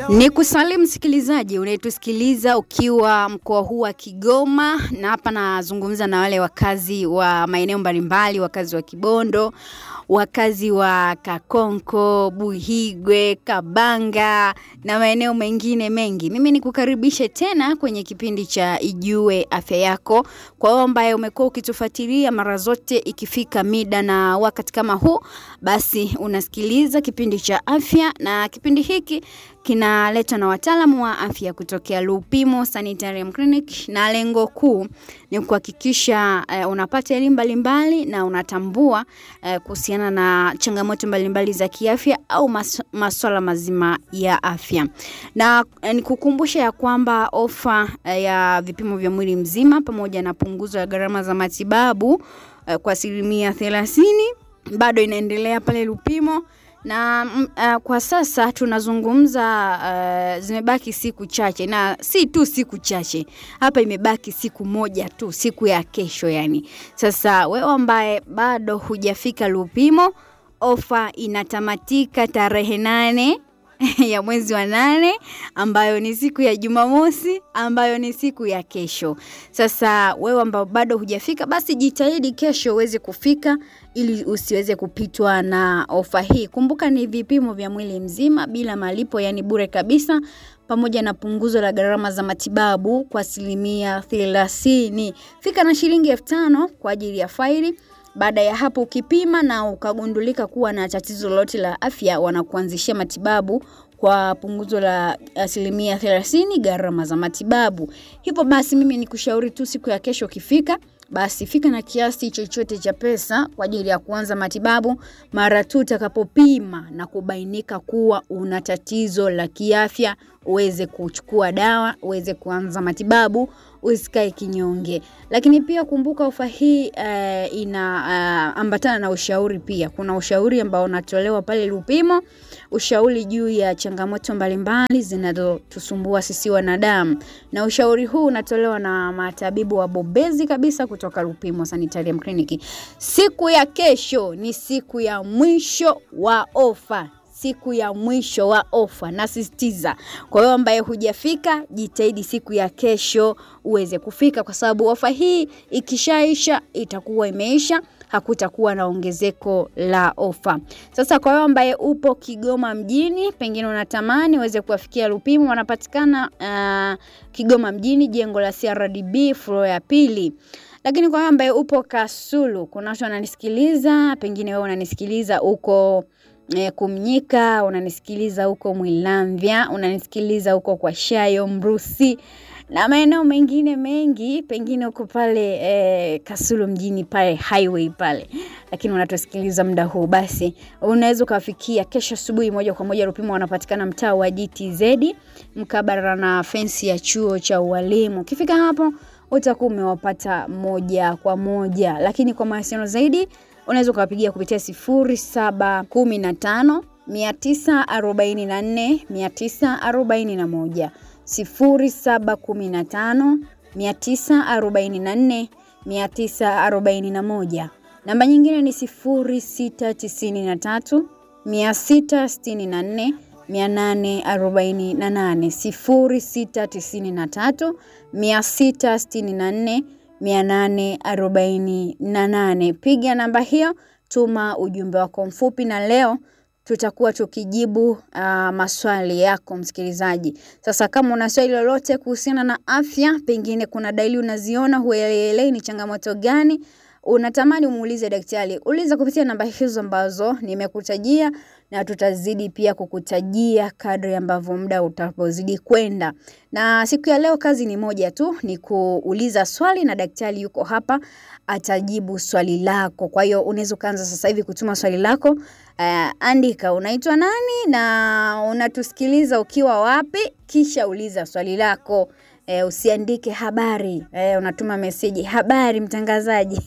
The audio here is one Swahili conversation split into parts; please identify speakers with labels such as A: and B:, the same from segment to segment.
A: Ni kusalimu msikilizaji unayetusikiliza ukiwa mkoa huu wa Kigoma, na hapa nazungumza na wale wakazi wa maeneo mbalimbali, wakazi wa Kibondo, wakazi wa Kakonko, Buhigwe, Kabanga na maeneo mengine mengi. Mimi nikukaribishe tena kwenye kipindi cha Ijue Afya Yako. Kwa wewe ambaye umekuwa ukitufuatilia mara zote ikifika mida na wakati kama huu, basi unasikiliza kipindi cha afya, na kipindi hiki kinaletwa na wataalamu wa afya kutokea Lupimo Sanitarium Clinic, na lengo kuu ni kuhakikisha eh, unapata elimu mbalimbali na unatambua eh, kuhusiana na changamoto mbalimbali za kiafya au mas maswala mazima ya afya. Na eh, nikukumbusha ya kwamba ofa eh, ya vipimo vya mwili mzima pamoja na punguzo la gharama za matibabu eh, kwa asilimia thelathini bado inaendelea pale Lupimo na mm, uh, kwa sasa tunazungumza uh, zimebaki siku chache, na si tu siku chache, hapa imebaki siku moja tu, siku ya kesho yani. Sasa wewe ambaye bado hujafika Lupimo, ofa inatamatika tarehe nane ya mwezi wa nane ambayo ni siku ya Jumamosi ambayo ni siku ya kesho. Sasa wewe ambao bado hujafika, basi jitahidi kesho uweze kufika ili usiweze kupitwa na ofa hii. Kumbuka ni vipimo vya mwili mzima bila malipo, yani bure kabisa, pamoja na punguzo la gharama za matibabu kwa asilimia thelathini. Fika na shilingi elfu tano kwa ajili ya faili baada ya hapo ukipima na ukagundulika kuwa na tatizo lolote la afya, wanakuanzishia matibabu kwa punguzo la asilimia thelathini gharama za matibabu. Hivyo basi, mimi ni kushauri tu siku ya kesho ukifika, basi fika na kiasi chochote cha pesa kwa ajili ya kuanza matibabu mara tu utakapopima na kubainika kuwa una tatizo la kiafya, uweze kuchukua dawa, uweze kuanza matibabu, usikae kinyonge. Lakini pia kumbuka ofa hii uh, ina uh, ambatana na ushauri pia. Kuna ushauri ambao unatolewa pale Lupimo, ushauri juu ya changamoto mbalimbali zinazotusumbua sisi wanadamu, na ushauri huu unatolewa na matabibu wabobezi kabisa kutoka Lupimo Sanitarium Clinic. Siku ya kesho ni siku ya mwisho wa ofa siku ya mwisho wa ofa, nasisitiza. Kwa hiyo ambaye hujafika, jitahidi siku ya kesho uweze kufika, kwa sababu ofa hii ikishaisha itakuwa imeisha, hakutakuwa na ongezeko la ofa. Sasa kwa hiyo ambaye upo Kigoma mjini, pengine unatamani uweze kuwafikia Lupimo, wanapatikana uh, Kigoma mjini, jengo la CRDB floor ya pili lakini kwa wewe ambaye upo Kasulu, kuna watu wananisikiliza, pengine wewe unanisikiliza huko e, Kumnyika, unanisikiliza huko Mwilamvya, unanisikiliza huko kwa Shayo Mrusi na maeneo mengine mengi, pengine huko pale e, Kasulu mjini pale highway pale, lakini unatusikiliza muda huu, basi unaweza ukafikia kesho asubuhi moja kwa moja. Lupimo wanapatikana mtaa wa GTZ mkabara na fensi ya chuo cha ualimu. Ukifika hapo utakuwa umewapata moja kwa moja, lakini kwa mawasiliano zaidi unaweza ukawapigia kupitia sifuri saba kumi na tano mia tisa arobaini na nne mia tisa arobaini na moja sifuri saba kumi na tano mia tisa arobaini na nne mia tisa arobaini na moja. Namba nyingine ni sifuri sita tisini na tatu mia sita sitini na nne mia nane arobaini na nane sifuri sita tisini na tatu mia sita sitini na nne mia nane arobaini na nane. Piga namba hiyo, tuma ujumbe wako mfupi, na leo tutakuwa tukijibu uh, maswali yako msikilizaji. Sasa kama una swali lolote kuhusiana na afya, pengine kuna dalili unaziona huelewi ni changamoto gani unatamani umuulize daktari, uliza kupitia namba hizo ambazo nimekutajia, na tutazidi pia kukutajia kadri ambavyo muda utapozidi kwenda. Na siku ya leo kazi ni moja tu, ni kuuliza swali na daktari yuko hapa atajibu swali lako. Kwa hiyo unaweza ukaanza sasa hivi kutuma swali lako. Uh, andika unaitwa nani na unatusikiliza ukiwa wapi, kisha uliza swali lako. E, usiandike habari e, unatuma meseji habari mtangazaji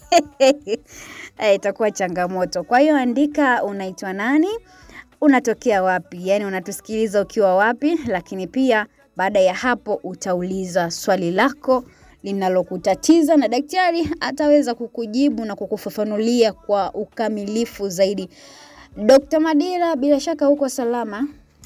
A: e, itakuwa changamoto. Kwa hiyo andika unaitwa nani, unatokea wapi, yani unatusikiliza ukiwa wapi, lakini pia baada ya hapo utauliza swali lako linalokutatiza na daktari ataweza kukujibu na kukufafanulia kwa ukamilifu zaidi. Dr. Madira, bila shaka uko salama?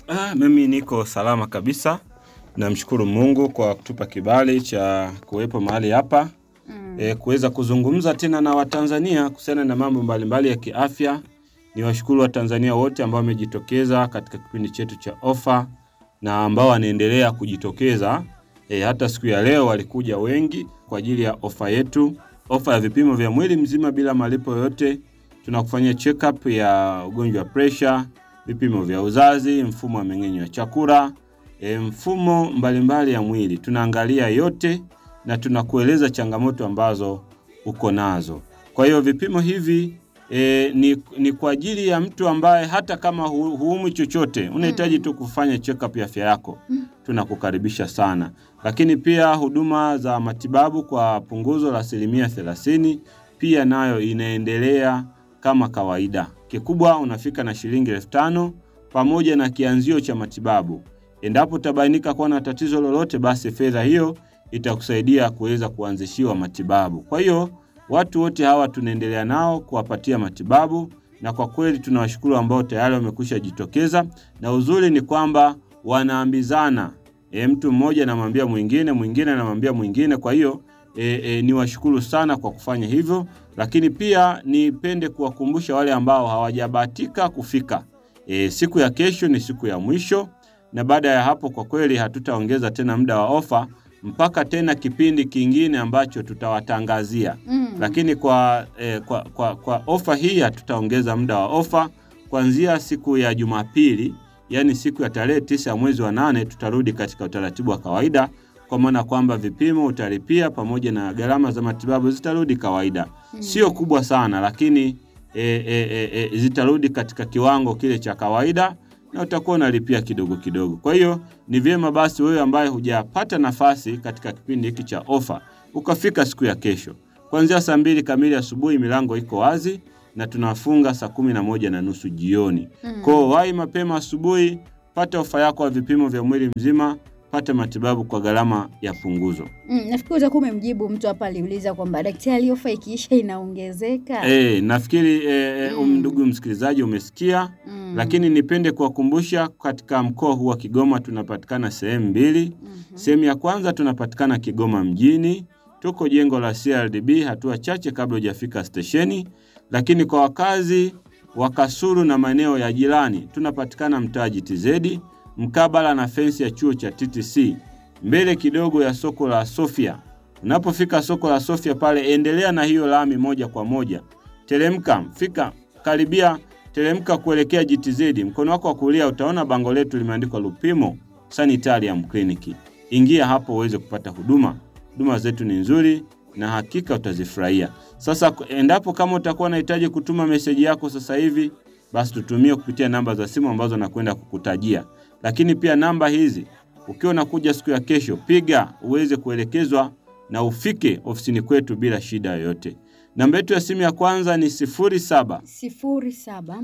B: Ah, mimi niko salama kabisa. Namshukuru Mungu kwa kutupa kibali cha kuwepo mahali hapa
A: Mm.
B: e, kuweza kuzungumza tena na Watanzania kuhusiana na mambo mbalimbali ya kiafya. Ni washukuru Watanzania wote ambao wamejitokeza katika kipindi chetu cha ofa na ambao wanaendelea kujitokeza. E, hata siku ya leo walikuja wengi kwa ajili ya ofa yetu, ofa ya vipimo vya mwili mzima bila malipo yoyote. Tunakufanyia check up ya ugonjwa wa pressure, vipimo vya uzazi, mfumo wa mmeng'enyo wa chakula, e, mfumo mbalimbali ya mwili. Tunaangalia yote na tunakueleza changamoto ambazo uko nazo. Kwa hiyo vipimo hivi e, ni, ni kwa ajili ya mtu ambaye hata kama hu, huumwi chochote unahitaji tu kufanya check up ya afya yako, tunakukaribisha sana. Lakini pia huduma za matibabu kwa punguzo la asilimia thelathini pia nayo inaendelea kama kawaida. Kikubwa unafika na shilingi elfu tano pamoja na kianzio cha matibabu. Endapo utabainika kuwa na tatizo lolote, basi fedha hiyo itakusaidia kuweza kuanzishiwa matibabu. Kwa hiyo watu wote hawa tunaendelea nao kuwapatia matibabu, na kwa kweli tunawashukuru ambao tayari wamekwisha jitokeza, na uzuri ni kwamba wanaambizana e, mtu mmoja anamwambia mwingine, mwingine anamwambia mwingine. Kwa hiyo e, e, niwashukuru sana kwa kufanya hivyo, lakini pia nipende kuwakumbusha wale ambao hawajabahatika kufika. E, siku ya kesho ni siku ya mwisho, na baada ya hapo kwa kweli hatutaongeza tena muda wa ofa mpaka tena kipindi kingine ambacho tutawatangazia.
A: Mm.
B: Lakini kwa, eh, kwa, kwa, kwa ofa hii hatutaongeza muda wa ofa kuanzia siku ya Jumapili, yaani siku ya tarehe tisa ya mwezi wa nane tutarudi katika utaratibu wa kawaida, kwa maana kwamba vipimo utalipia pamoja na gharama za matibabu zitarudi kawaida, sio kubwa sana, lakini e, e, e, e, zitarudi katika kiwango kile cha kawaida na utakuwa unalipia kidogo kidogo. Kwa hiyo ni vyema basi wewe ambaye hujapata nafasi katika kipindi hiki cha ofa ukafika siku ya kesho kuanzia saa mbili kamili asubuhi, milango iko wazi na tunafunga saa kumi na moja na nusu jioni.
A: Mm.
B: Kwa hiyo wahi mapema asubuhi, pata ofa yako ya vipimo vya mwili mzima, pata matibabu kwa gharama ya punguzo.
A: Mm, nafikiri utakuwa umemjibu mtu hapa aliuliza kwamba daktari, ofa ikiisha inaongezeka.
B: Eh, nafikiri eh,
A: Mm.
B: um, ndugu msikilizaji umesikia
A: Mm.
B: lakini nipende kuwakumbusha katika mkoa huu wa Kigoma tunapatikana sehemu mbili.
A: Mhm.
B: Sehemu ya kwanza tunapatikana Kigoma mjini, tuko jengo la CRDB hatua chache kabla hujafika stesheni. Lakini kwa wakazi wa Kasulu na maeneo ya jirani tunapatikana mtaa GTZ mkabala na fensi ya chuo cha TTC mbele kidogo ya soko la Sofia. Unapofika soko la Sofia pale, endelea na hiyo lami moja kwa moja, teremka, fika karibia teremka kuelekea GTZ, mkono wako wa kulia utaona bango letu limeandikwa Lupimo Sanitarium Clinic. Ingia hapo uweze kupata huduma. Huduma zetu ni nzuri na hakika utazifurahia. Sasa endapo kama utakuwa unahitaji kutuma meseji yako sasa hivi, basi tutumie kupitia namba za simu ambazo nakwenda kukutajia. Lakini pia namba hizi ukiwa unakuja siku ya kesho, piga uweze kuelekezwa na ufike ofisini kwetu bila shida yoyote. Namba yetu ya simu ya kwanza ni 07
A: sifuri saba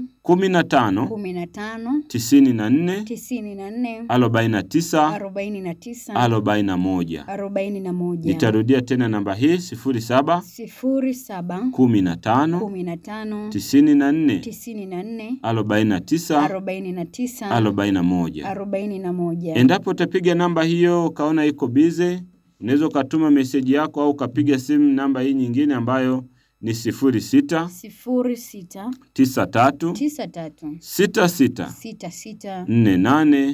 B: 15
A: kumi na tano
B: 94
A: tisini na nne
B: 49
A: arobaini na tisa
B: 41.
A: arobaini na moja
B: Nitarudia tena namba hii 07
A: sifuri saba
B: 15
A: kumi na tano
B: 94
A: tisini na nne
B: 49
A: arobaini na tisa
B: 41.
A: arobaini na moja
B: Endapo utapiga namba hiyo ukaona iko bize, unaweza ukatuma meseji yako au ukapiga simu namba hii nyingine ambayo ni 06
A: sifuri sita
B: 93
A: tisa tatu
B: 66
A: sita sita
B: 48
A: nne nane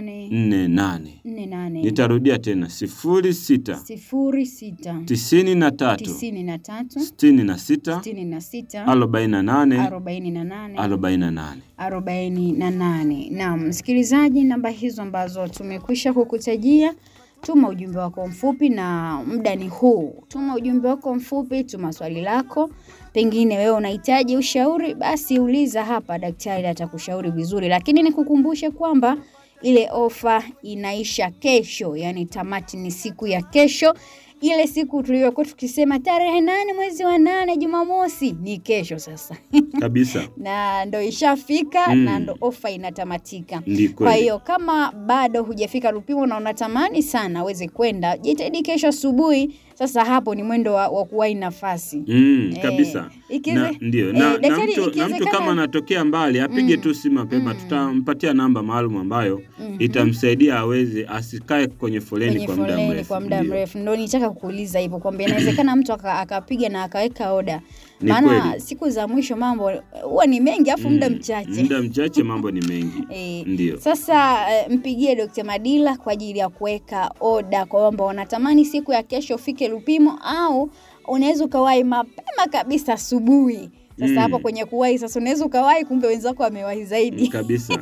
B: 48.
A: nne nane
B: Nitarudia tena 06
A: sifuri sita
B: 93
A: tisini na tatu
B: 66
A: sitini na sita
B: 48
A: arobaini na nane
B: 48.
A: arobaini na nane. Naam, msikilizaji, namba hizo ambazo tumekwisha kukutajia, tuma ujumbe wako mfupi, na muda ni huu. Tuma ujumbe wako mfupi, tuma swali lako, pengine wewe unahitaji ushauri, basi uliza hapa, daktari atakushauri vizuri. Lakini nikukumbushe kwamba ile ofa inaisha kesho, yani tamati ni siku ya kesho ile siku tuliyokuwa tukisema tarehe nane mwezi wa nane Jumamosi ni kesho sasa,
B: kabisa
A: na ndo ishafika
B: Mm.
A: na ndo ofa inatamatika.
B: ndi
A: Kwa
B: kweli
A: hiyo kama bado hujafika Lupimo na unatamani sana uweze kwenda, jitahidi kesho asubuhi. Sasa hapo ni mwendo wa, wa kuwahi nafasi.
B: Mm,
A: Eh,
B: kabisa
A: ikize-
B: na, ndio
A: eh,
B: na, na,
A: daktari,
B: mtu, na mtu
A: ikiwezekana-
B: kama anatokea mbali apige
A: Mm.
B: tu simu mapema,
A: Mm.
B: tutampatia namba maalum ambayo
A: Mhm.
B: itamsaidia aweze asikae kwenye foleni
A: kwenye
B: kwa muda
A: foleni
B: mrefu.
A: kwa muda
B: Ndio.
A: mrefu. Ndo nitaka kuuliza hivyo kwamba inawezekana mtu aka- akapiga na akaweka oda,
B: Ni
A: maana
B: kweli.
A: siku za mwisho mambo huwa ni mengi afu muda
B: Mm,
A: mchache.
B: muda mchache, mambo ni mengi.
A: Eh,
B: Ndio.
A: Sasa eh, mpigie Dr. Madila kwa ajili ya kuweka oda kwa kwamba unatamani siku ya kesho ufike Lupimo au unaweza ukawahi mapema kabisa asubuhi. Sasa
B: Mm.
A: hapo kwenye kuwahi sasa unaweza ukawahi kumbe wenzako wamewahi zaidi.
B: kabisa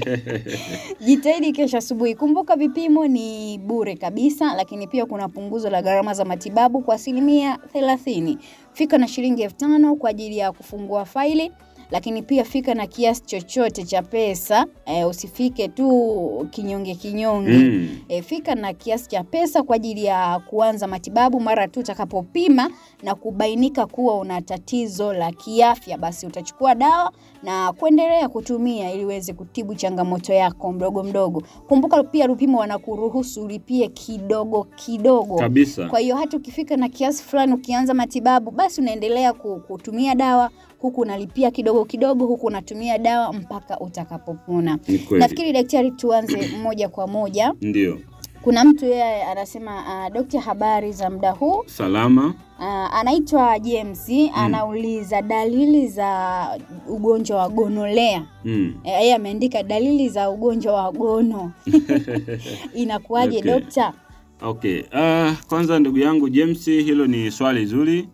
A: Jitahidi kesho asubuhi. Kumbuka vipimo ni bure kabisa, lakini pia kuna punguzo la gharama za matibabu kwa asilimia thelathini. Fika na shilingi elfu tano kwa ajili ya kufungua faili, lakini pia fika na kiasi chochote cha pesa. E, usifike tu kinyonge kinyonge.
B: mm.
A: E, fika na kiasi cha pesa kwa ajili ya kuanza matibabu mara tu utakapopima na kubainika kuwa una tatizo la kiafya, basi utachukua dawa na kuendelea kutumia ili uweze kutibu changamoto yako mdogo mdogo. Kumbuka pia Lupimo wanakuruhusu ulipie kidogo kidogo.
B: kabisa
A: Kwa hiyo hata ukifika na kiasi fulani ukianza matibabu, basi unaendelea ku- kutumia dawa huku unalipia kidogo kidogo, huku unatumia dawa mpaka utakapopona.
B: ni kweli
A: Nafikiri daktari, tuanze moja kwa moja.
B: ndio
A: Kuna mtu yeye anasema uh, dokta, habari za muda huu.
B: salama
A: Uh, anaitwa James anauliza dalili za ugonjwa wa gonolea.
B: mm.
A: Eh, Yeye ameandika dalili za ugonjwa wa gono inakuwaje
B: Okay.
A: dokta?
B: Okay. Uh, kwanza ndugu yangu James, hilo ni swali zuri.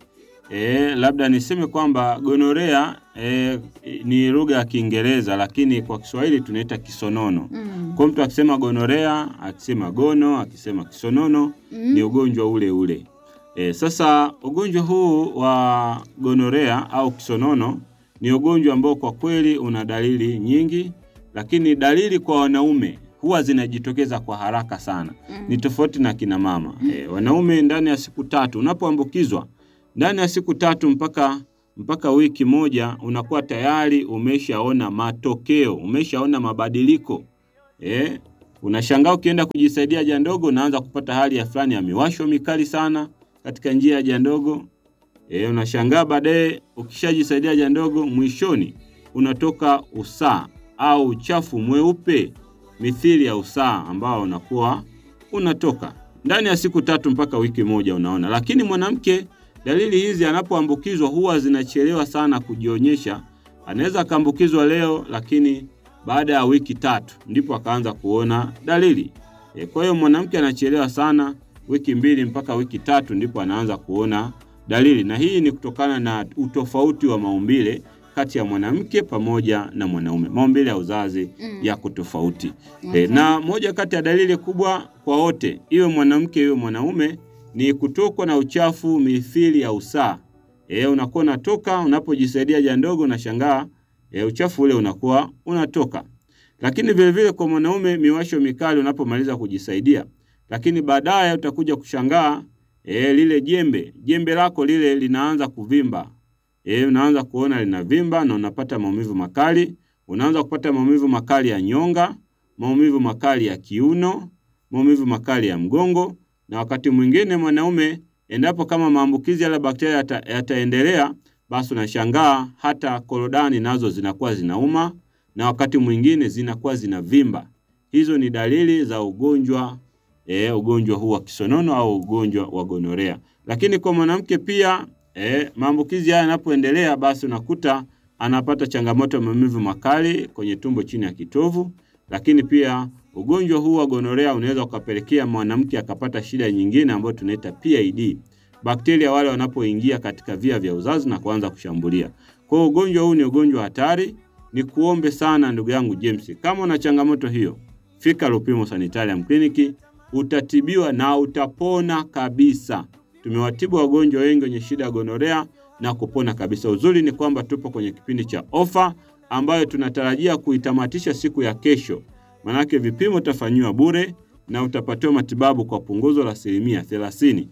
B: E, labda niseme kwamba gonorea e, ni lugha ya Kiingereza lakini kwa Kiswahili tunaita kisonono.
A: Mm.
B: Kwa mtu akisema gonorea, akisema gono, akisema kisonono
A: Mm.
B: ni ugonjwa ule ule. E, sasa ugonjwa huu wa gonorea au kisonono ni ugonjwa ambao kwa kweli una dalili nyingi, lakini dalili kwa wanaume huwa zinajitokeza kwa haraka sana.
A: Mm.
B: Ni tofauti na kina mama. E, wanaume ndani ya siku tatu unapoambukizwa ndani ya siku tatu mpaka mpaka wiki moja unakuwa tayari umeshaona matokeo, umeshaona mabadiliko. Eh, unashangaa ukienda kujisaidia haja ndogo unaanza kupata hali ya fulani ya miwasho mikali sana katika njia ya haja ndogo. Eh, unashangaa baadaye ukishajisaidia haja ndogo mwishoni unatoka usaa au uchafu mweupe mithili ya usaa ambao unakuwa unatoka ndani ya siku tatu mpaka wiki moja unaona. Lakini mwanamke dalili hizi anapoambukizwa huwa zinachelewa sana kujionyesha. Anaweza akaambukizwa leo, lakini baada ya wiki tatu ndipo akaanza kuona dalili. E, kwa hiyo mwanamke anachelewa sana, wiki mbili mpaka wiki tatu ndipo anaanza kuona dalili, na hii ni kutokana na utofauti wa maumbile kati ya mwanamke pamoja na mwanaume. Maumbile ya uzazi
A: Mm.
B: yako tofauti.
A: Okay.
B: E, na moja kati ya dalili kubwa kwa wote, iwe mwanamke iwe mwanaume, ni kutokwa na uchafu mithili ya usaa. E, unakuwa unatoka unapojisaidia haja ndogo, unashangaa e, uchafu ule unakuwa unatoka. Lakini vilevile vile kwa mwanaume, miwasho mikali unapomaliza kujisaidia, lakini baadaye utakuja kushangaa e, lile jembe jembe lako lile linaanza kuvimba. E, unaanza kuona linavimba na unapata maumivu makali. Unaanza kupata maumivu makali ya nyonga, maumivu makali ya kiuno, maumivu makali ya mgongo, na wakati mwingine mwanaume, endapo kama maambukizi yale bakteria yata, yataendelea, basi unashangaa hata korodani nazo zinakuwa zinauma, na wakati mwingine zinakuwa zinavimba. Hizo ni dalili za ugonjwa e, ugonjwa huu wa kisonono au ugonjwa wa gonorea. Lakini kwa mwanamke pia e, maambukizi haya yanapoendelea, basi unakuta anapata changamoto ya maumivu makali kwenye tumbo chini ya kitovu, lakini pia ugonjwa huu wa gonorea unaweza ukapelekea mwanamke akapata shida nyingine ambayo tunaita PID. Bakteria wale wanapoingia katika via vya uzazi na kuanza kushambulia. Kwa hiyo ugonjwa huu ni ugonjwa hatari. Ni kuombe sana ndugu yangu James, kama una changamoto hiyo, fika Lupimo Sanitarium Clinic, utatibiwa na utapona kabisa. Tumewatibu wagonjwa wengi wenye shida ya gonorea na kupona kabisa. Uzuri ni kwamba tupo kwenye kipindi cha ofa ambayo tunatarajia kuitamatisha siku ya kesho. Manake vipimo utafanyiwa bure na utapatiwa matibabu kwa punguzo la asilimia thelathini.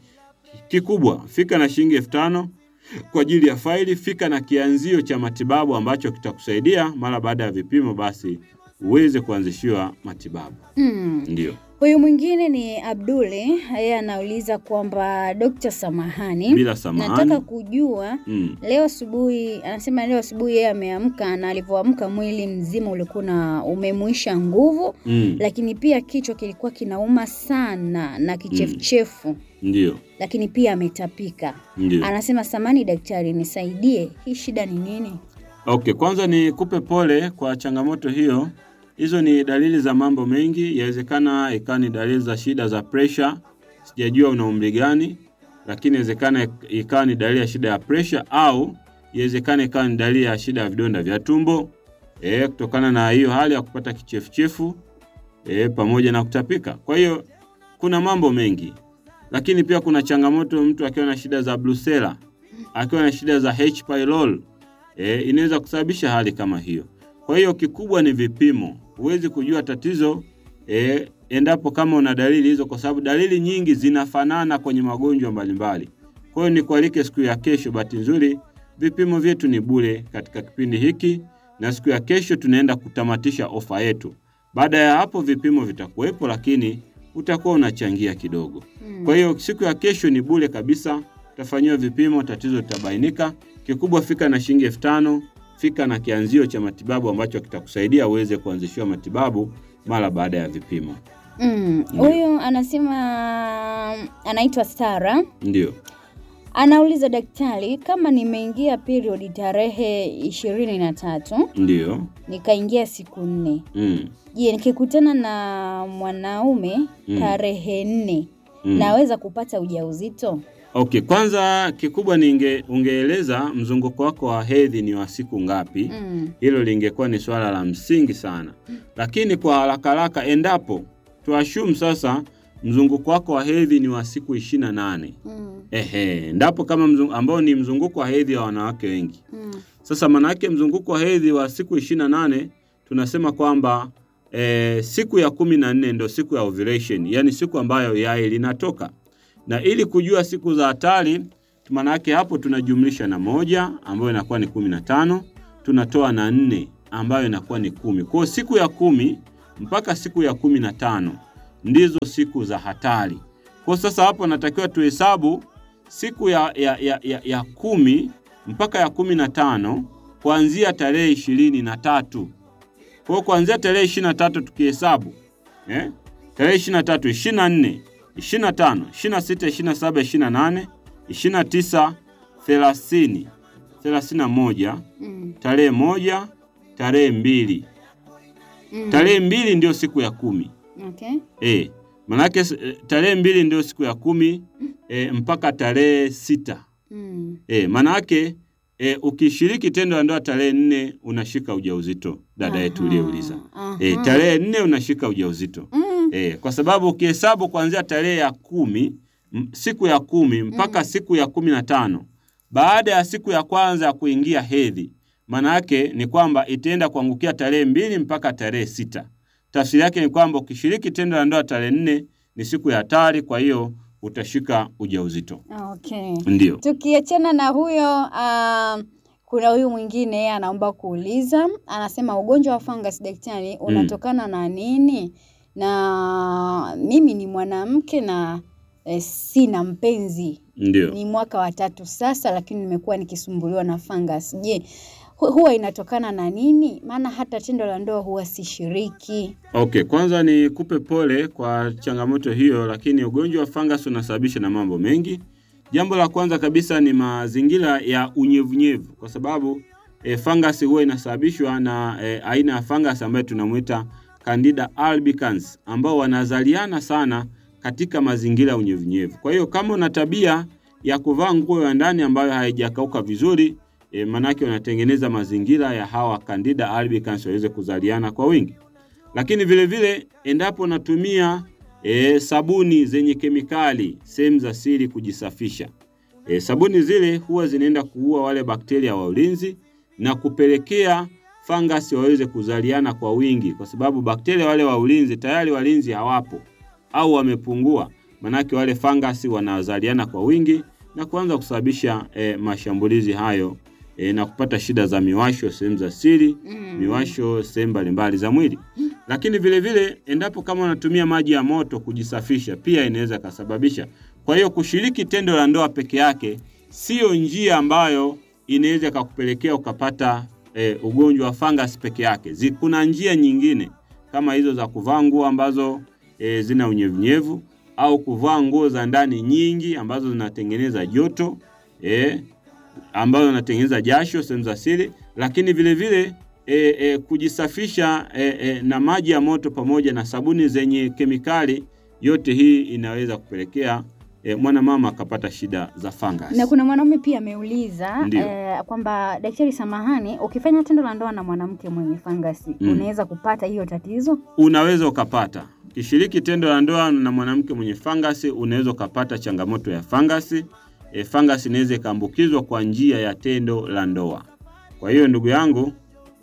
B: Kikubwa, fika na shilingi elfu tano kwa ajili ya faili. Fika na kianzio cha matibabu ambacho kitakusaidia mara baada ya vipimo, basi uweze kuanzishiwa matibabu.
A: Mm.
B: Ndio.
A: Huyu mwingine ni Abduli, yeye anauliza kwamba Dr. Samahani,
B: Bila samahani.
A: nataka kujua
B: Mm.
A: leo asubuhi, anasema leo asubuhi yeye ameamka na alivyoamka mwili mzima ulikuwa na umemuisha nguvu,
B: Mm.
A: lakini pia kichwa kilikuwa kinauma sana na kichefuchefu,
B: Ndio.
A: lakini pia ametapika.
B: Ndio.
A: Anasema samani daktari, nisaidie, hii shida ni nini?
B: Okay, kwanza ni kupe pole kwa changamoto hiyo. Hizo ni dalili za mambo mengi, yawezekana ikawa ni dalili za shida za pressure. Sijajua una umri gani, lakini inawezekana ikawa ni dalili ya shida ya pressure au inawezekana ikawa ni dalili ya shida ya vidonda vya tumbo eh, kutokana na hiyo hali ya kupata kichefuchefu eh, pamoja na kutapika. Kwa hiyo kuna mambo mengi, lakini pia kuna changamoto mtu akiwa na shida za Brucella, akiwa na shida za H pylori e, inaweza kusababisha hali kama hiyo. Kwa hiyo kikubwa ni vipimo. Huwezi kujua tatizo e, endapo kama una dalili hizo, kwa sababu dalili nyingi zinafanana kwenye magonjwa mbalimbali. Kwa hiyo nikualike siku ya kesho. Bahati nzuri vipimo vyetu ni bure katika kipindi hiki, na siku ya kesho tunaenda kutamatisha ofa yetu. Baada ya hapo vipimo vitakuwepo, lakini utakuwa unachangia kidogo. Kwa hiyo siku ya kesho ni bure kabisa, utafanyiwa vipimo, tatizo litabainika. Kikubwa fika na shilingi elfu tano fika na kianzio cha matibabu ambacho kitakusaidia uweze kuanzishiwa matibabu mara baada ya vipimo.
A: Mm, Huyu anasema anaitwa Sara.
B: Ndio.
A: Anauliza daktari, kama nimeingia period tarehe ishirini na tatu
B: Ndio.
A: nikaingia siku nne,
B: Mm.
A: je, nikikutana na mwanaume
B: Mm.
A: tarehe nne
B: Mm.
A: naweza kupata ujauzito?
B: Okay, kwanza kikubwa ninge ungeeleza mzunguko wako wa hedhi ni wa siku ngapi?
A: Mm.
B: Hilo lingekuwa ni swala la msingi sana, lakini kwa haraka haraka, endapo tuashumu sasa mzunguko wako wa hedhi ni wa siku ishirini na nane
A: Mm.
B: ehe, endapo kama mzungu, ambao ni mzunguko wa hedhi wa wanawake wengi.
A: Mm.
B: Sasa manake mzunguko wa hedhi wa siku ishirini na nane tunasema kwamba e, siku ya kumi na nne ndo siku ya ovulation, yani siku ambayo yai linatoka, na ili kujua siku za hatari, manake hapo tunajumlisha na moja ambayo inakuwa ni kumi na tano tunatoa na nne ambayo inakuwa ni kumi. Kwa hiyo siku ya kumi mpaka siku ya kumi na tano ndizo siku za hatari. Kwa hiyo sasa hapo natakiwa tuhesabu siku ya, ya, ya, ya, ya kumi mpaka ya kumi na tano kuanzia tarehe ishirini na tatu. Kwa hiyo kuanzia tarehe ishirini na tatu tukihesabu eh? tarehe ishirini na tatu, ishirini na nne, ishirini na tano, ishirini na sita, ishirini na saba, ishirini na nane, ishirini na tisa, thelathini, thelathini na moja,
A: Mm.
B: tarehe moja, tarehe mbili.
A: Mm.
B: Tarehe mbili ndio siku ya kumi.
A: Okay.
B: E, manake eh, tarehe mbili ndio siku ya kumi e, mpaka tarehe sita.
A: Mm.
B: E, manake e, ukishiriki tendo la ndoa tarehe nne unashika ujauzito, dada yetu
A: Aha,
B: uliyeuliza. E,
A: aha.
B: tarehe nne unashika ujauzito.
A: Mm.
B: E, kwa sababu ukihesabu kuanzia tarehe ya kumi m- siku ya kumi mpaka siku ya kumi na tano baada ya siku ya kwanza ya kuingia hedhi, maana yake ni kwamba itaenda kuangukia tarehe mbili mpaka tarehe sita. Tafsiri yake ni kwamba ukishiriki tendo la ndoa tarehe nne ni siku ya hatari, kwa hiyo utashika ujauzito.
A: Okay.
B: Ndio.
A: Tukiachana na huyo uh, kuna huyu mwingine yeye anaomba kuuliza, anasema ugonjwa wa fungus daktari unatokana na nini? Na mimi ni mwanamke na eh, sina mpenzi,
B: Ndio.
A: ni mwaka wa tatu sasa, lakini nimekuwa nikisumbuliwa na fungus. Je, hu- huwa inatokana na nini? Maana hata tendo la ndoa huwa sishiriki.
B: Okay, kwanza ni kupe pole kwa changamoto hiyo, lakini ugonjwa wa fungus unasababisha na mambo mengi. Jambo la kwanza kabisa ni mazingira ya unyevunyevu, kwa sababu e, fungus huwa inasababishwa na e, aina ya fungus ambayo tunamuita Candida albicans ambao wanazaliana sana katika mazingira ya unyevunyevu. Kwa hiyo kama una tabia ya kuvaa nguo ya ndani ambayo haijakauka vizuri e, manake unatengeneza mazingira ya hawa Candida albicans waweze kuzaliana kwa wingi lakini vile vile endapo natumia e, sabuni zenye kemikali sehemu za siri kujisafisha e, sabuni zile huwa zinaenda kuua wale bakteria wa ulinzi na kupelekea fangasi waweze kuzaliana kwa wingi, kwa sababu bakteria wale wa ulinzi tayari walinzi hawapo au wamepungua. manake wale fangasi wanazaliana kwa wingi na kuanza kusababisha e, mashambulizi hayo e, na kupata shida za miwasho sehemu za siri
A: Mm.
B: miwasho sehemu mbalimbali za mwili. Lakini vile vile endapo kama unatumia maji ya moto kujisafisha, pia inaweza kasababisha. Kwa hiyo kushiriki tendo la ndoa peke yake sio njia ambayo inaweza ikakupelekea ukapata e, ugonjwa wa fungus peke yake. Zi- Kuna njia nyingine kama hizo za kuvaa nguo ambazo e, zina unyevunyevu au kuvaa nguo za ndani nyingi ambazo zinatengeneza joto e, ambazo zinatengeneza jasho sehemu za siri, lakini vile vile e, e, kujisafisha e, e, na maji ya moto pamoja na sabuni zenye kemikali, yote hii inaweza kupelekea e, mwanamama akapata shida za fungus.
A: Na kuna mwanaume pia ameuliza
B: Ndio.
A: eh, kwamba daktari, samahani, ukifanya tendo la ndoa na mwanamke mwenye fangasi
B: Mm.
A: unaweza kupata hiyo tatizo?
B: unaweza ukapata kishiriki tendo la ndoa na mwanamke mwenye fangasi, unaweza ukapata changamoto ya fangasi. E, fangasi inaweza ikaambukizwa kwa njia ya tendo la ndoa. Kwa hiyo ndugu yangu,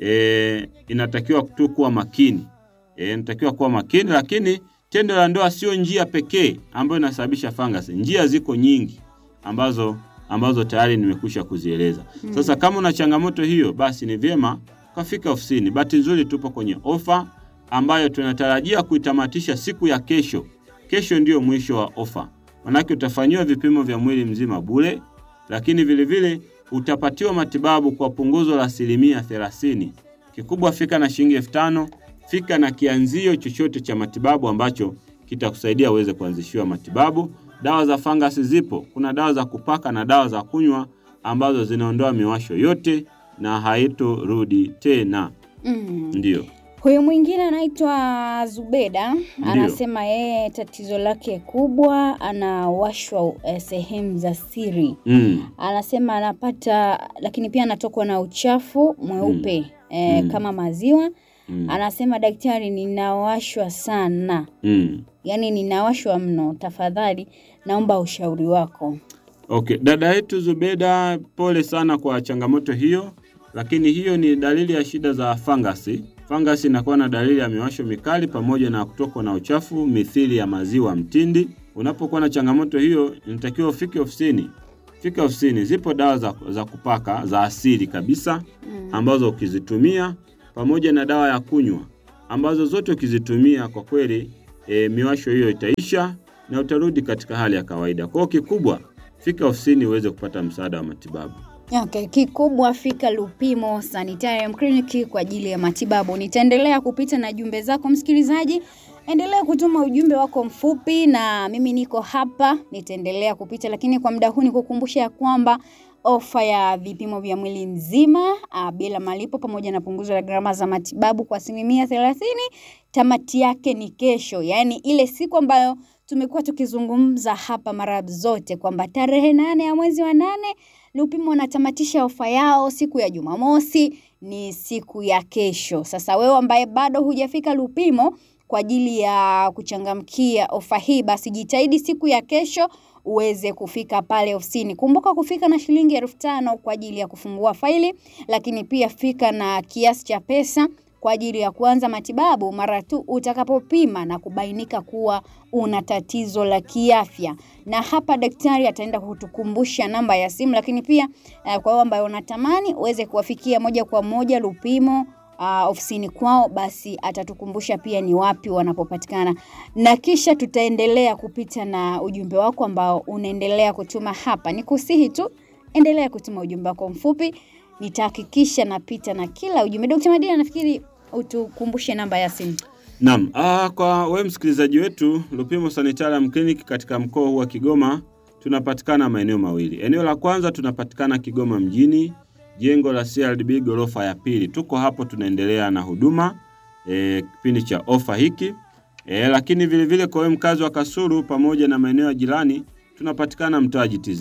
B: e, inatakiwa tu kuwa makini e, inatakiwa kuwa makini, lakini tendo la ndoa sio njia pekee ambayo inasababisha fangasi. Njia ziko nyingi ambazo ambazo tayari nimekwisha kuzieleza. Sasa kama una changamoto hiyo, basi ni vyema ukafika ofisini. Bahati nzuri tupo kwenye ofa ambayo tunatarajia kuitamatisha siku ya kesho. Kesho ndiyo mwisho wa ofa, manake utafanyiwa vipimo vya mwili mzima bure, lakini vile vile utapatiwa matibabu kwa punguzo la asilimia thelathini. Kikubwa fika na shilingi elfu tano. Fika na kianzio chochote cha matibabu ambacho kitakusaidia uweze kuanzishiwa matibabu. Dawa za fangasi zipo, kuna dawa za kupaka na dawa za kunywa ambazo zinaondoa miwasho yote na haitorudi tena.
A: Mm.
B: Ndiyo.
A: Huyu mwingine anaitwa Zubeda anasema yeye tatizo lake kubwa anawashwa eh, sehemu za siri.
B: Mm.
A: Anasema anapata lakini pia anatokwa na uchafu mweupe eh,
B: Mm.
A: kama maziwa.
B: Mm.
A: Anasema daktari, ninawashwa sana,
B: Mm.
A: yaani ninawashwa mno, tafadhali naomba ushauri wako.
B: Okay, dada yetu Zubeda, pole sana kwa changamoto hiyo, lakini hiyo ni dalili ya shida za fangasi. Fangasi inakuwa na dalili ya miwasho mikali pamoja na kutokwa na uchafu mithili ya maziwa mtindi. Unapokuwa na changamoto hiyo, inatakiwa ufike ofisini. Fika ofisini, zipo dawa za, za kupaka za asili kabisa
A: Mm.
B: ambazo ukizitumia pamoja na dawa ya kunywa ambazo zote ukizitumia kwa kweli e, miwasho hiyo itaisha na utarudi katika hali ya kawaida. Kwa hiyo kikubwa, fika ofisini uweze kupata msaada wa matibabu.
A: Okay, kikubwa fika Lupimo Sanitarium Clinic kwa ajili ya matibabu. Nitaendelea kupita na jumbe zako msikilizaji, endelea kutuma ujumbe wako mfupi na mimi niko hapa, nitaendelea kupita, lakini kwa muda huu nikukumbusha ya kwamba ofa ya vipimo vya mwili mzima a, bila malipo pamoja na punguzo la gharama za matibabu kwa asilimia thelathini tamati yake ni kesho, yaani ile siku ambayo tumekuwa tukizungumza hapa mara zote kwamba tarehe nane ya mwezi wa nane Lupimo wanatamatisha ofa yao siku ya Jumamosi, ni siku ya kesho. Sasa wewe ambaye bado hujafika Lupimo kwa ajili ya kuchangamkia ofa hii, basi jitahidi siku ya kesho uweze kufika pale ofisini. Kumbuka kufika na shilingi elfu tano kwa ajili ya kufungua faili, lakini pia fika na kiasi cha pesa kwa ajili ya kuanza matibabu mara tu utakapopima na kubainika kuwa una tatizo la kiafya. Na hapa daktari ataenda kutukumbusha namba ya simu, lakini pia eh, kwa wale ambao unatamani uweze kuwafikia moja kwa moja Lupimo uh, ofisini kwao, basi atatukumbusha pia ni wapi wanapopatikana, na kisha tutaendelea kupita na ujumbe wako ambao unaendelea kutuma hapa. Nikusihi tu endelea kutuma ujumbe wako mfupi, nitahakikisha napita na kila ujumbe. Dr. Madina, nafikiri utukumbushe namba ya simu.
B: Naam, ah, kwa wewe msikilizaji wetu, Lupimo Sanitarium Clinic katika mkoa huu wa Kigoma tunapatikana maeneo mawili. Eneo la kwanza tunapatikana Kigoma mjini, jengo la CRDB ghorofa ya pili. Tuko hapo tunaendelea na huduma eh, kipindi cha ofa hiki eh, lakini vile vile kwa wewe mkazi wa Kasulu pamoja na maeneo ya jirani tunapatikana mtaa GTZ.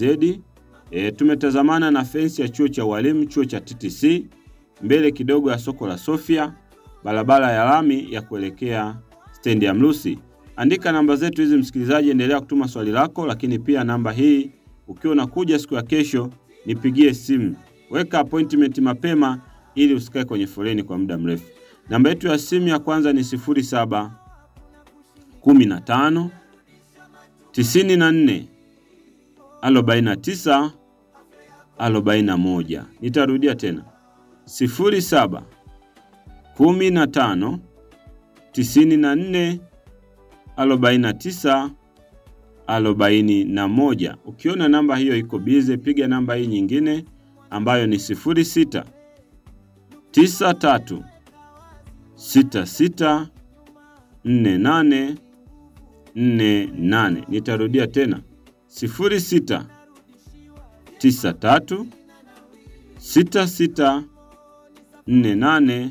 B: E, tumetazamana na fensi ya chuo cha walimu, chuo cha TTC, mbele kidogo ya soko la Sofia, barabara ya lami ya kuelekea stendi ya Mrusi. Andika namba zetu hizi msikilizaji, endelea kutuma swali lako, lakini pia namba hii ukiwa unakuja siku ya kesho nipigie simu. Weka appointment mapema ili usikae kwenye foleni kwa muda mrefu. Namba yetu ya simu ya kwanza ni 07 15 tisini na nne arobaini na tisa arobaini na moja. Nitarudia tena sifuri saba kumi na tano tisini na nne arobaini na tisa arobaini na moja. Ukiona namba hiyo iko bize, piga namba hii nyingine ambayo ni sifuri sita tisa tatu sita sita nne nane nne nane. Nitarudia tena sifuri sita tisa tatu sita sita nne nane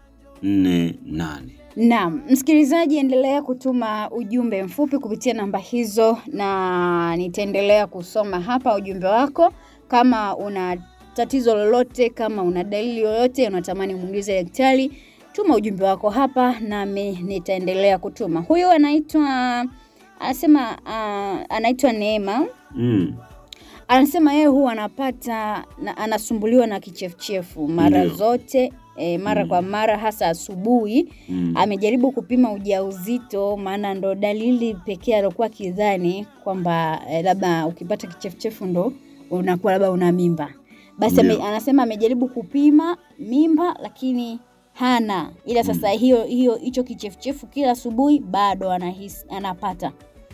B: nne nane.
A: Naam, msikilizaji, endelea kutuma ujumbe mfupi kupitia namba hizo, na nitaendelea kusoma hapa ujumbe wako. Kama una tatizo lolote, kama una dalili yoyote unatamani muulize daktari, tuma ujumbe wako hapa, nami nitaendelea kutuma. Huyu anaitwa anasema, uh, anaitwa Neema
B: Mm.
A: anasema yeye huwa anapata na, anasumbuliwa na kichefuchefu mara
B: Ndio.
A: zote e, mara
B: Mm.
A: kwa mara hasa asubuhi.
B: Mm.
A: Amejaribu kupima ujauzito, maana ndo dalili pekee aliokuwa kidhani kwamba e, labda ukipata kichefuchefu ndo unakuwa labda una mimba. Basi ame,
B: Ndio.
A: anasema amejaribu kupima mimba lakini hana, ila sasa hiyo hiyo hicho kichefuchefu kila asubuhi bado anahisi anapata.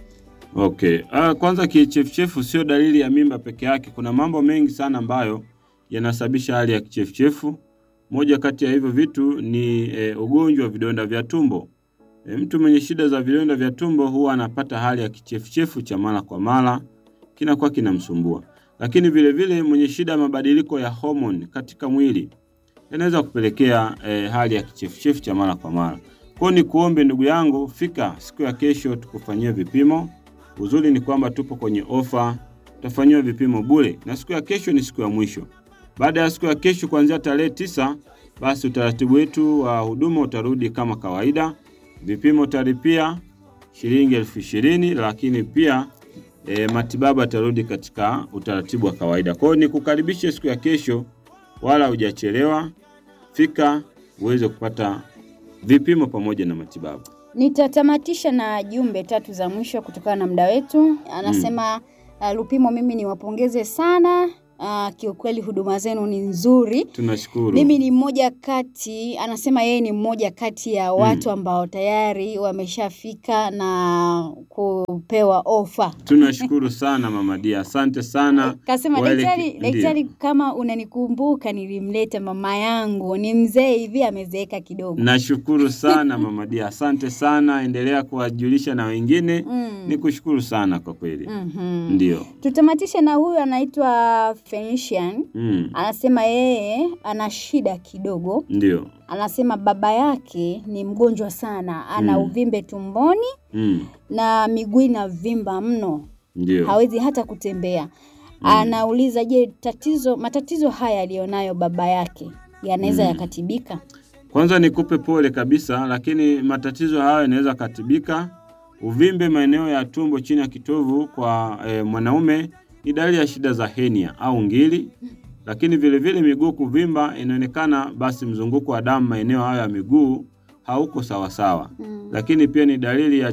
B: Okay. Ah, kwanza kichefuchefu sio dalili ya mimba peke yake. Kuna mambo mengi sana ambayo yanasababisha hali ya kichefuchefu. Moja kati ya hivyo vitu ni e, ugonjwa wa vidonda vya tumbo. E, mtu mwenye shida za vidonda vya tumbo huwa anapata hali ya kichefuchefu cha mara kwa mara, kinakuwa kinamsumbua. Lakini vile vile mwenye shida ya mabadiliko ya homoni katika mwili yanaweza kupelekea e, hali ya kichefuchefu cha mara kwa mara. Kwa hiyo ni kuombe ndugu yangu, fika siku ya kesho tukufanyie vipimo. Uzuri ni kwamba tupo kwenye ofa, utafanyiwa vipimo bure, na siku ya kesho ni siku ya mwisho. Baada ya siku ya kesho, kuanzia tarehe tisa, basi utaratibu wetu wa huduma utarudi kama kawaida. Vipimo utalipia shilingi elfu ishirini, lakini pia e, matibabu yatarudi katika utaratibu wa kawaida. Kwa hiyo nikukaribishe siku ya kesho, wala hujachelewa. Fika uweze kupata vipimo pamoja na matibabu.
A: Nitatamatisha na jumbe tatu za mwisho kutokana na muda wetu. Anasema uh, Lupimo, mimi niwapongeze sana. Uh, kiukweli huduma zenu ni nzuri.
B: Tunashukuru.
A: Mimi ni mmoja kati, anasema yeye ni mmoja kati ya watu ambao tayari wameshafika na kupewa ofa.
B: Tunashukuru sana Mama Dia, asante sana.
A: Kasema
B: Wale
A: daktari,
B: ki-
A: daktari,
B: ndio.
A: kama unanikumbuka, nilimleta mama yangu, ni mzee hivi, amezeeka kidogo.
B: Nashukuru sana Mama Dia, asante sana. Endelea kuwajulisha na wengine.
A: Mm.
B: Nikushukuru sana kwa kweli.
A: Mhm.
B: Ndio.
A: Tutamatishe na huyu anaitwa Phoenician.
B: Mm.
A: Anasema yeye ana shida kidogo.
B: Ndio.
A: Anasema baba yake ni mgonjwa sana, ana
B: Mm.
A: uvimbe tumboni
B: Mm.
A: na miguu inavimba mno,
B: Ndio.
A: hawezi hata kutembea. Anauliza, je, tatizo matatizo haya aliyonayo baba yake yanaweza
B: Mm.
A: yakatibika?
B: Kwanza nikupe pole kabisa, lakini matatizo hayo yanaweza katibika. Uvimbe maeneo ya tumbo chini ya kitovu kwa e, mwanaume ni dalili ya shida za henia au ngiri, lakini vile vile miguu kuvimba inaonekana, basi mzunguko wa damu maeneo hayo ya miguu hauko sawasawa,
A: Mm.
B: lakini pia ni dalili ya